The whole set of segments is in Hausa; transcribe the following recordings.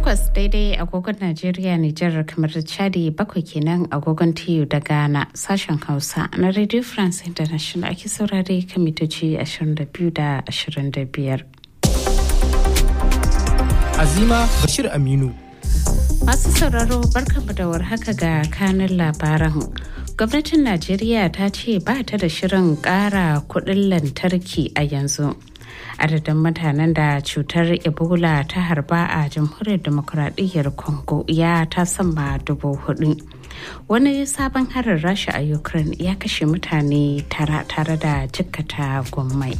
takwas daidai agogon Najeriya Nijar kamar Chadi bakwai kenan agogon TU da Ghana sashen Hausa na Radio France International ake saurare kan mitoci 22 da 25. Azima Bashir Aminu. Masu sauraro barkamu da warhaka ga kanin labaran. Gwamnatin Najeriya ta ce ba ta da shirin ƙara kuɗin lantarki a yanzu. adadin mutanen da cutar ebola ta harba a jamhuriyar demokuraɗiyyar congo ya ta sama dubu hudu wani sabon harin rasha a ukraine ya kashe mutane tara tare da jikkata gwammai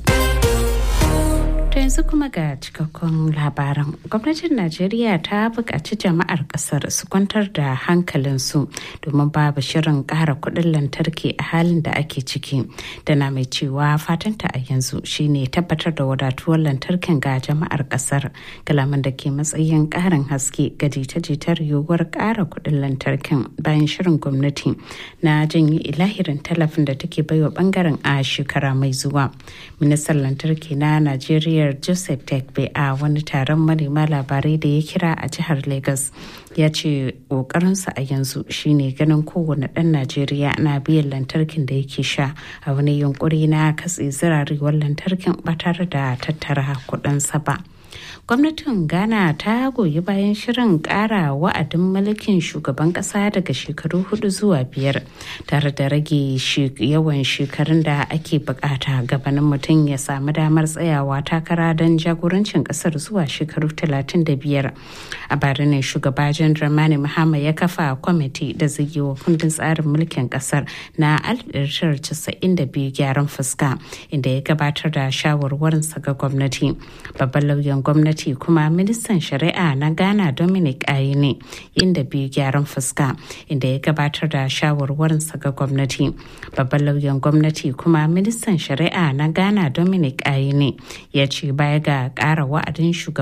To yanzu kuma ga cikakkun labaran. Gwamnatin Najeriya ta buƙaci jama'ar ƙasar su kwantar da hankalinsu domin babu shirin ƙara kuɗin lantarki a halin da ake ciki. Da na mai cewa fatanta a yanzu shine tabbatar da wadatuwar lantarkin ga jama'ar ƙasar. Kalaman da ke matsayin ƙarin haske ga jita-jitar yiwuwar ƙara kuɗin lantarkin bayan shirin gwamnati na janye ilahirin talafin da take baiwa ɓangaren a shekara mai zuwa. Ministan lantarki na Najeriya joseph tekbe a wani taron manema labarai da ya kira a jihar lagos ya ce ƙoƙarinsa a yanzu shine ganin kowane ɗan najeriya na biyan lantarkin da yake sha a wani yunkuri na katse zirarewar lantarkin ba tare da tattara kuɗinsa ba. gwamnatin ghana ta goyi bayan shirin kara wa'adin mulkin shugaban kasa daga shekaru hudu zuwa biyar tare da rage yawan shekarun da ake bukata gabanin mutum ya samu damar tsayawa takara don jagorancin kasar zuwa shekaru 35 a bari ne shugaba jan dramani mahama ya kafa kwamiti da zai yi wa kundin tsarin mulkin kasar na 1992 gyaran fuska inda ya gabatar da shawarwarinsa ga gwamnati babban lauyan gwamnati kuma ministan shari'a na ghana dominic ayine inda biyu gyaran fuska inda ya gabatar da shawarwarinsa ga gwamnati babban lauyan gwamnati kuma ministan shari'a na ghana dominic ayine ya ce baya ga kara wa'adin shugaban